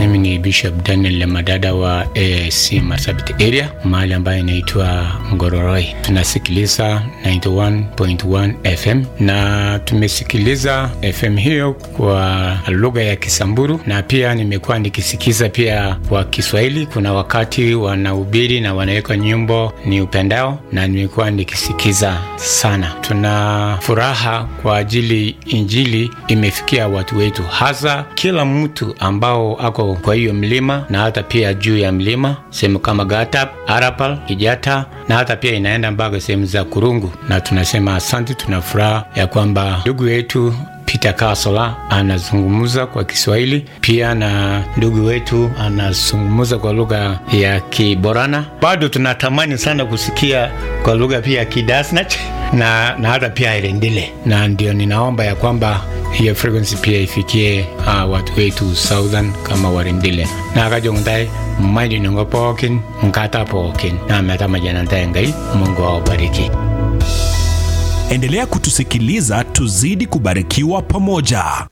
Mimi ni Bishop Daniel Lemadada wa AIC Marsabit area mahali ambayo inaitwa Ngororoi. Tunasikiliza 91.1 FM na tumesikiliza FM hiyo kwa lugha ya Kisamburu na pia nimekuwa nikisikiza pia kwa Kiswahili. Kuna wakati wanahubiri na wanaweka nyimbo ni upendao, na nimekuwa nikisikiza sana. Tuna furaha kwa ajili injili imefikia watu wetu, hasa kila mtu ambao ako kwa hiyo mlima na hata pia juu ya mlima sehemu kama Gatap, Arapal, Kijata na hata pia inaenda mpaka sehemu za Kurungu, na tunasema asante. Tuna furaha ya kwamba ndugu yetu Peter Kasola anazungumza kwa Kiswahili pia na ndugu wetu anazungumza kwa lugha ya Kiborana. Bado tunatamani sana kusikia kwa lugha pia ya Kidasnach na, na hata pia Irendile, na ndio ninaomba ya kwamba hiyo frequency pia ifikie uh, watu wetu southern kama Warendile na kajongtai mmaidi nungo pookin nkata pookin na metamajanantae ngai Mungu awabariki. Endelea kutusikiliza tuzidi kubarikiwa pamoja.